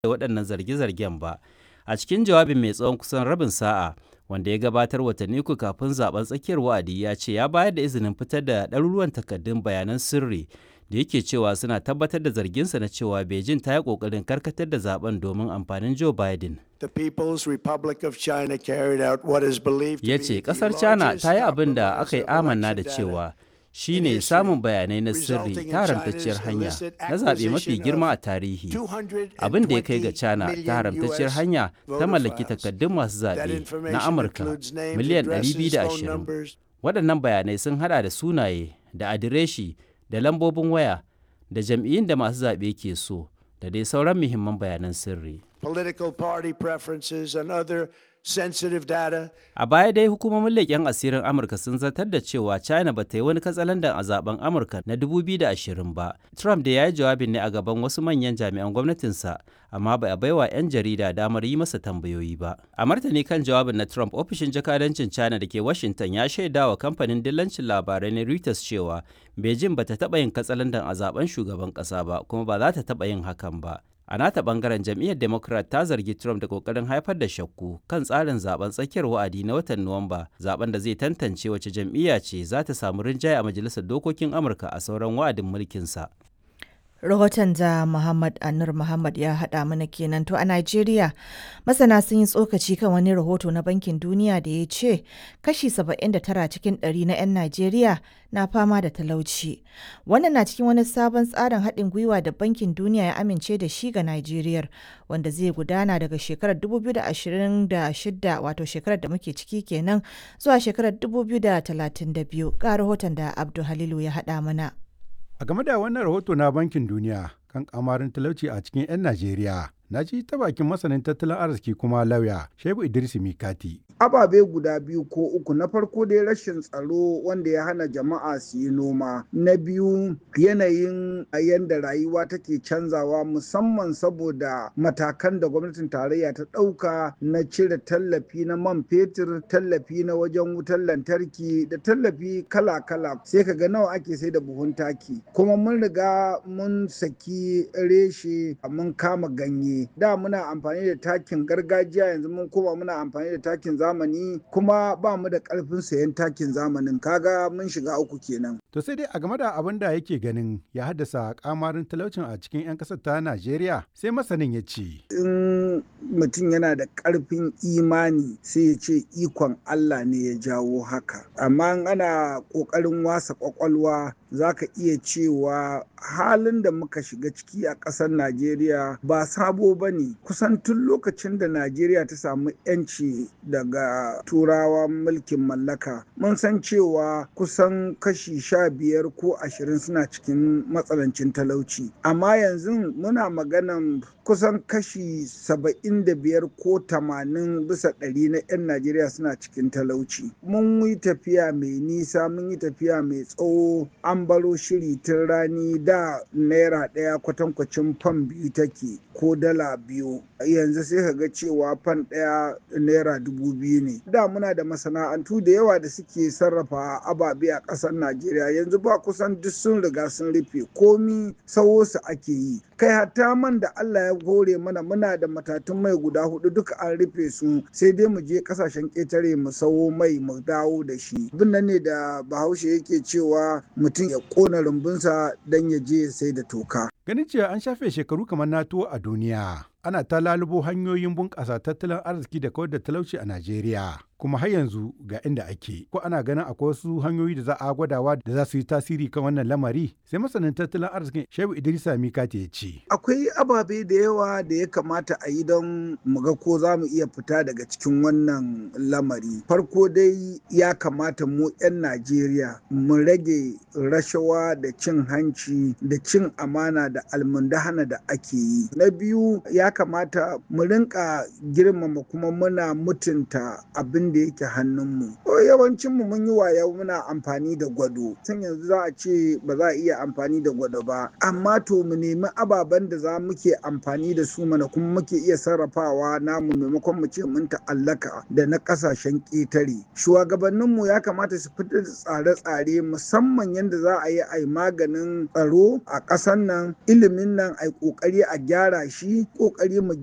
da waɗannan zarge-zargen ba. A cikin jawabin mai tsawon kusan rabin sa'a, wanda ya gabatar watanni uku kafin zaben tsakiyar wa'adi ya ce ya bayar da izinin fitar da ɗaruruwan takardun bayanan sirri da yake cewa suna tabbatar da zarginsa na cewa Beijing ta yi ƙoƙarin karkatar da zaben domin amfanin Joe Biden. The People's Republic of China carried out what is believed to Ya be ce the ƙasar China largest ta yi abin da compromise aka yi of amanna da election cewa data shi in ne history, samun bayanai na sirri resulting in ta haramtacciyar China's hanya illicit na zaɓe mafi acquisition girma a of tarihi. 220 Abin da ya kai ga China ta million haramtacciyar US hanya ta voter mallaki files. takardun masu That zaɓe information na Amurka includes names, miliyan addresses, phone 220. numbers, Waɗannan bayanai sun haɗa da sunaye, da adireshi, da lambobin waya, da jam'iyyun da masu zaɓe ke so, da dai sauran muhimman bayanan sirri. political party preferences, and other sensitive data. A baya dai hukumomin leƙen asirin Amurka sun zartar da cewa China ba ta yi wani katsalandan a zaben Amurka na 2020 ba. Trump da ya yi jawabin ne a gaban wasu manyan jami'an gwamnatinsa, amma ba a baiwa 'yan jarida damar yi masa tambayoyi ba. A martani kan jawabin na Trump, ofishin jakadancin China da ke Washington ya shaida wa kamfanin dillancin labarai na Reuters cewa Beijing ba ta taɓa yin katsalandan a zaben shugaban ƙasa ba, kuma ba za ta taɓa yin hakan ba. A nata bangaren jam'iyyar Democrat ta zargi Trump da kokarin haifar da shakku kan tsarin zaben tsakiyar wa'adi na watan Nuwamba, zaben da zai tantance wace jam'iyya ce za ta samu rinjaye a majalisar dokokin Amurka a sauran wa'adin mulkinsa. Rahoton da Muhammad Anur Muhammad ya haɗa mana kenan to a Najeriya masana sun yi tsokaci kan wani rahoto na Bankin Duniya da ya ce kashi 79 cikin ɗari na 'yan Najeriya na fama da talauci. Wannan na cikin wani sabon tsarin haɗin gwiwa da Bankin Duniya ya amince da shi ga Najeriya wanda zai gudana daga shekarar 2026 wato shekarar da muke ciki kenan zuwa shekarar 2032 ga rahoton da Abdul Halilu ya haɗa mana. A game da wannan rahoto na Bankin Duniya kan kamarin talauci a cikin 'yan Najeriya, na ji ta bakin masanin tattalin arziki kuma lauya Shehu Idris Mikati. ababe guda biyu ko uku na farko dai rashin tsaro wanda ya hana jama'a su yi noma na biyu yanayin yadda rayuwa take canzawa musamman saboda matakan da gwamnatin tarayya ta ɗauka na cire tallafi na man fetur tallafi na wajen wutar lantarki da tallafi kala-kala sai ka ga nawa ake sai da buhun taki kuma mun riga mun saki reshe mun kama ganye da muna amfani da takin gargajiya yanzu mun koma muna amfani da takin zamani zamani kuma ba mu da ƙarfin sayan takin zamanin kaga mun shiga uku kenan. To sai dai a game da abin da yake ganin ya haddasa kamarin talaucin a cikin 'yan ƙasar ta Najeriya sai masanin ya ce. In mutum yana da ƙarfin imani sai ya ce ikon Allah ne ya jawo haka. Amma ana ƙoƙarin wasa ƙwaƙwalwa za ka iya cewa halin da muka shiga ciki a ƙasar Najeriya ba sabo ba ne. Kusan tun lokacin da Najeriya ta samu 'yanci daga turawa mulkin mallaka mun san cewa kusan kashi sha biyar ko ashirin suna cikin matsalancin talauci amma yanzu muna maganan kusan kashi saba'in da biyar ko tamanin bisa ɗari na 'yan najeriya suna cikin talauci mun yi tafiya mai nisa mun yi tafiya mai tsawo an baro shiri tun rani da naira ɗaya kwatankwacin fan biyu take ko dala biyu yanzu sai ka ga cewa fan ɗaya naira dubu biyu ne da muna da masana'antu da yawa da suke sarrafa ababe a ƙasar najeriya yanzu ba kusan duk sun riga sun rufe komi sawo su ake yi kai hatta man da allah ya hore mana muna da matatun mai guda hudu duka an rufe su sai dai mu je kasashen ƙetare mu sawo mai mu dawo da shi abin nan ne da bahaushe yake cewa mutum ya ƙona rumbunsa don ya je ya sai da toka Ganin cewa an shafe shekaru kamar na tuwo a duniya, ana ta lalubo hanyoyin bunƙasa tattalin arziki da kawar da talauci a Najeriya. Kuma har yanzu ga inda ake, ko ana ganin akwai wasu hanyoyi da za a gwadawa da za su yi tasiri kan wannan lamari, sai masanin tattalin arzikin Shehu Idrisa Mikati ya ce. Akwai ababe da yawa da ya kamata a yi don mu ga ko za mu iya fita daga cikin wannan lamari. Farko dai ya kamata mu 'yan Najeriya mu rage rashawa da cin hanci da cin amana da almundahana da ake yi. Na biyu ya kamata mu rinka girmama kuma muna mutunta abin da yake hannunmu. Yawancin mu mun yi waya muna amfani da gwado. Tun yanzu za a ce ba za a iya amfani da gwado ba. Amma to mu nemi ababen da za muke amfani da su mana kuma muke iya sarrafawa namu maimakon mu ce mun ta'allaka da na kasashen ƙetare. Shugabanninmu ya kamata su fitar da tsare-tsare musamman yadda za a yi a yi maganin tsaro a ƙasar nan ilimin nan a yi ƙoƙari a gyara shi ƙoƙari mu